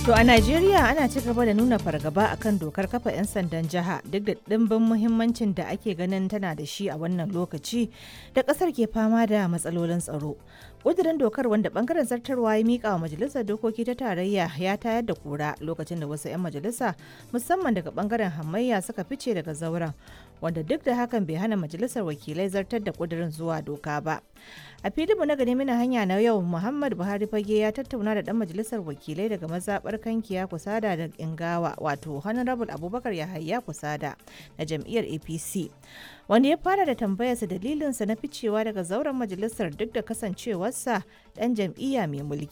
To a Najeriya ana ci gaba da nuna fargaba akan dokar kafa 'yan sandan jiha duk da ɗimbin muhimmancin da ake ganin tana da shi a wannan lokaci da ƙasar ke fama da matsalolin tsaro. ƙudurin dokar wanda bangaren zartarwa ya mika wa majalisar dokoki ta tarayya ya tayar da kura lokacin da wasu 'yan majalisa musamman daga bangaren hamayya suka fice daga zauren wanda duk da hakan bai hana majalisar wakilai zartar da ƙudurin zuwa doka ba. a filinmu na gani mina hanya na yau muhammad buhari fage ya tattauna da dan majalisar wakilai daga mazabar kankiya kusada da ingawa wato honorable abubakar yahaya kusada na jam'iyyar apc wanda ya fara da tambayarsa dalilinsa na ficewa daga zauren majalisar duk da kasancewarsa dan jam'iyya mai mulki